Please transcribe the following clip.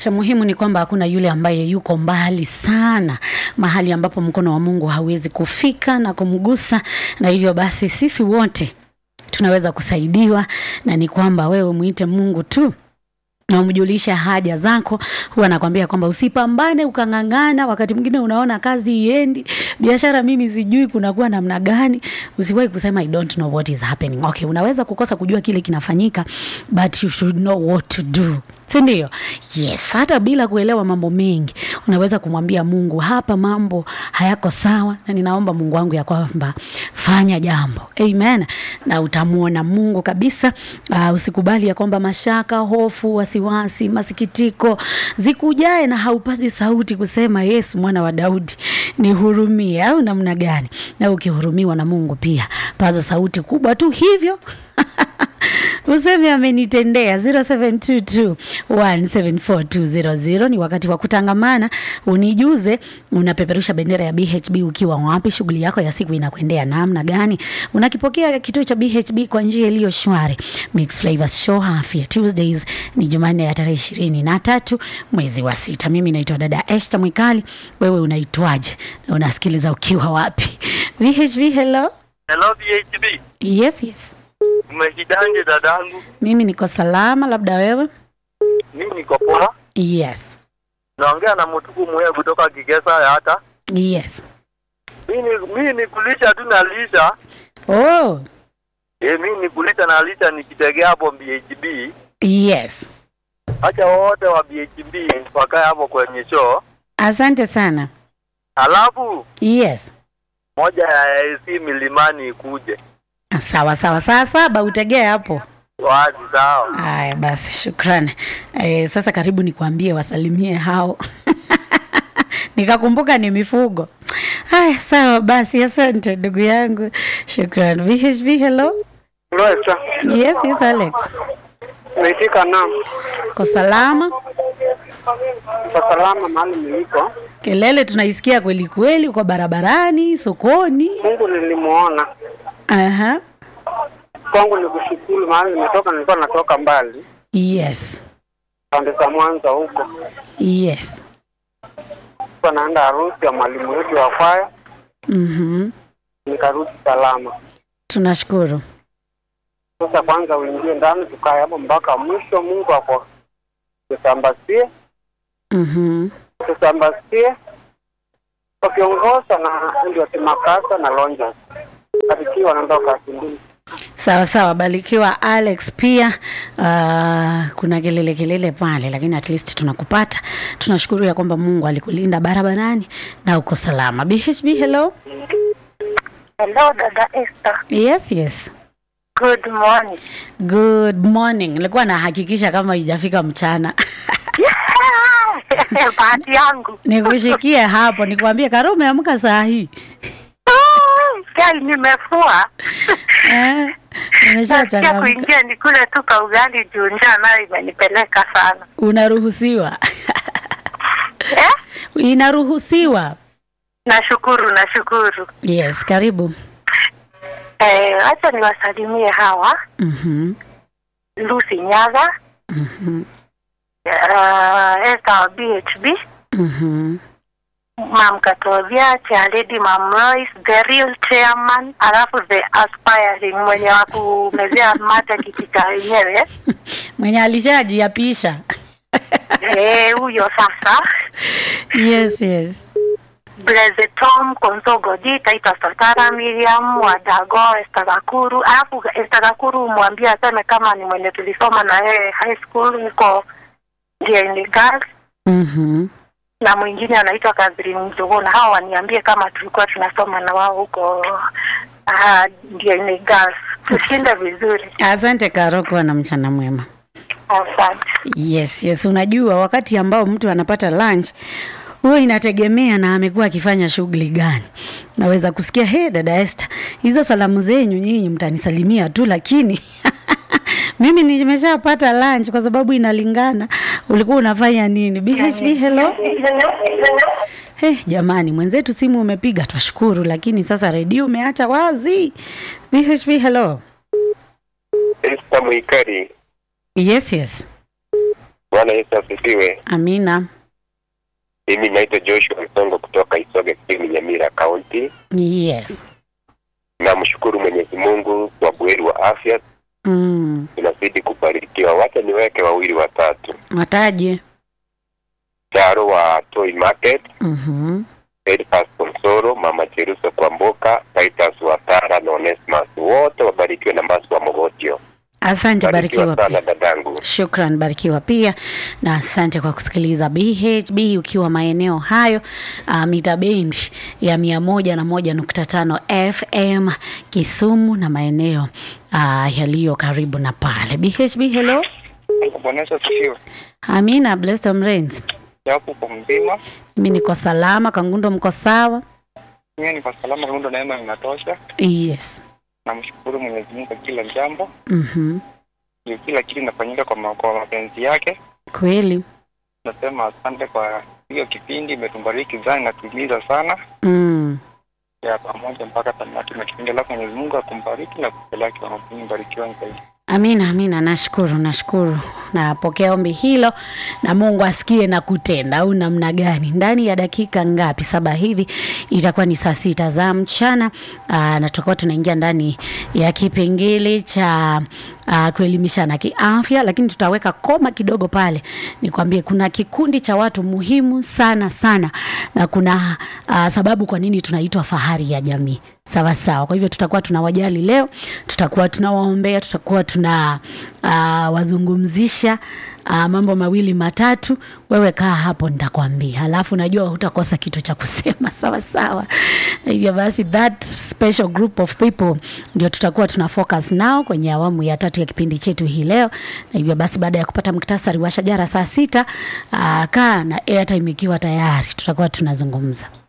cha muhimu ni kwamba hakuna yule ambaye yuko mbali sana, mahali ambapo mkono wa Mungu hauwezi kufika na kumgusa, na hivyo basi sisi wote tunaweza kusaidiwa, na ni kwamba wewe muite Mungu tu na umjulishe haja zako. Huwa nakwambia kwamba usipambane ukang'ang'ana, wakati mwingine unaona kazi iendi, biashara mimi sijui kunakuwa namna gani. Usiwahi kusema I don't know what is happening. Okay, unaweza kukosa kujua kile kinafanyika, but you should know what to do si ndio? Yes, hata bila kuelewa mambo mengi unaweza kumwambia Mungu, hapa mambo hayako sawa, na ninaomba Mungu wangu ya kwamba fanya jambo. Amen, na utamwona Mungu kabisa. Uh, usikubali ya kwamba mashaka, hofu, wasiwasi, masikitiko zikujae na haupasi sauti kusema Yesu mwana wa Daudi nihurumie, au namna gani? Na ukihurumiwa na Mungu pia paza sauti kubwa tu hivyo useme amenitendea 0722174200 ni wakati wa kutangamana unijuze unapeperusha bendera ya BHB ukiwa wapi shughuli yako ya siku inakwendea namna gani unakipokea kituo cha BHB kwa njia iliyo shwari Mix Flavors Show Afya Tuesdays ni Jumanne ya tarehe ishirini na tatu mwezi wa sita mimi naitwa dada Esther Mwikali wewe unaitwaje na unasikiliza ukiwa wapi BHB hello Hello BHB. yes yes Umeshidaje dadangu? mimi niko salama labda wewe Mimi niko poa. yes Naongea na Mutuku Mwe kutoka Kigesa ya hata. yes Mimi mimi ni kulisha tu na lisha. oh Eh, mimi ni kulisha na lisha nikitegea hapo BHB. yes Acha wote wa BHB wakae hapo kwenye show. asante sana Alafu yes moja ya AC Milimani ikuje. sawa sawa saa saba utegee hapo Wazi sawa. haya basi shukrani e, sasa karibu nikuambie wasalimie hao nikakumbuka ni mifugo haya sawa basi asante ndugu yangu shukran vhv hello Loesa, yes yes alex naitika na ko salama kwa salama mahali niliko. kelele tunaisikia kweli kweli uko barabarani sokoni Mungu nilimuona aha kwangu ni kushukuru, mahali nimetoka, nilikuwa natoka mbali yes pande za Mwanza huko, yes kwa naenda harusi ya mwalimu wetu wa kwaya, mhm nikarudi salama. tunashukuru Sasa kwanza uingie ndani, tukae hapo mpaka mwisho. Mungu ako tusambazie, mhm tusambazie wakiongozwa na ndio Timakasa na Lonja barikiwa naondoka Kindini. sawa sawa barikiwa alex pia uh, kuna kelele kelele pale lakini at least tunakupata tunashukuru ya kwamba mungu alikulinda barabarani na uko salama bhb hello Hello, Dada Esther. yes yes Good morning. good morning nilikuwa nahakikisha kama ijafika mchana Bahati yangu. nikushikie hapo nikwambie karo umeamka saa hii Chai nimefua. eh, Nasikia nimeshachangamka kuingia nikule tu ka ugali juu njaa nayo imenipeleka sana. unaruhusiwa Eh? inaruhusiwa Nashukuru, nashukuru. yes karibu Eh, acha niwasalimie hawa. mhm Lucy Nyaga, mhm uh, Esther wa BHB, mhm Mam Katovia, Chairlady Mam Royce, the real chairman, alafu the aspiring mwenye wa kumezea mate kikika wenyewe. mwenye alishajiapisha Eh, huyo sasa. yes yes Blaze Tom Konsogodi Taita Satara Miriam Wadago Esther Gakuru alafu Esther Gakuru mwambie aseme kama ni mwenye tulisoma na yeye high school huko Diani Girls mhm na mwingine anaitwa Catherine Mzuguna hao waniambie kama tulikuwa tunasoma na wao huko uh, Diani Girls tushinde vizuri asante karo kuwa na mchana mwema asante yes yes unajua wakati ambao mtu anapata lunch huyo inategemea na amekuwa akifanya shughuli gani naweza kusikia he dada Esther hizo salamu zenyu nyinyi mtanisalimia tu lakini mimi nimeshapata lunch kwa sababu inalingana ulikuwa unafanya nini bhb hello Hey, jamani mwenzetu simu umepiga twashukuru lakini sasa redio umeacha wazi bhb hello Esther Mwikali, yes yes Bwana Yesu asifiwe. Amina. Mimi naitwa Joshua Msongo kutoka Isoge Kusini, Nyamira County. Yes. Namshukuru Mwenyezi Mungu kwa buheri wa afya, Mm. tunazidi kubarikiwa. Wacha niweke wawili watatu. Wataje? Charo wa Toy Market, Mhm. Elfas Konsoro, Mama Cheruso Kwamboka, Titus Watara na Onesmus, wote wabarikiwe na Masu wa Mogotio. Asante, barikiwa pia. sana dadangu. Shukran, barikiwa pia na asante kwa kusikiliza BHB ukiwa maeneo hayo uh, mita bendi ya mia moja na moja nukta tano FM Kisumu na maeneo uh, yaliyo karibu na pale. BHB, hello. Bwana Yesu asifiwe. Amina, blessed Tom Rains. Japo kwa mzima, Mimi niko salama, Kangundo mko sawa? mimi niko salama, rundo neema inatosha. Yes. Namshukuru Mwenyezi Mungu kwa kila jambo, Mhm. juu kila kitu inafanyika kwa, ma- kwa mapenzi yake. Kweli. Nasema asante kwa hiyo kipindi, imetubariki sana, inatuliza sana Mm. ya pamoja mpaka tamati na kipindi lako. Mwenyezi Mungu akumbariki na kupeleka kwa mapini, barikiwa zaidi. Amina, amina. Nashukuru, nashukuru. Napokea ombi hilo na Mungu asikie na kutenda, au namna gani? Ndani ya dakika ngapi? Saba hivi itakuwa ni saa sita za mchana. Aa, na tutakuwa tunaingia ndani ya kipengele cha aa, kuelimishana kiafya, lakini tutaweka koma kidogo pale, nikwambie kuna kikundi cha watu muhimu sana sana, na kuna aa, sababu kwa nini tunaitwa fahari ya jamii sawa sawa. Kwa hivyo tutakuwa tunawajali leo, tutakuwa tunawaombea, tutakuwa tuna uh, wazungumzisha uh, mambo mawili matatu. Wewe kaa hapo, nitakwambia, halafu najua hutakosa kitu cha kusema sawa sawa. Na hivyo basi, that special group of people ndio tutakuwa tuna focus nao kwenye awamu ya tatu ya kipindi chetu hii leo. Na hivyo basi, baada ya kupata muktasari wa shajara saa sita, uh, kaa na airtime ikiwa tayari, tutakuwa tunazungumza.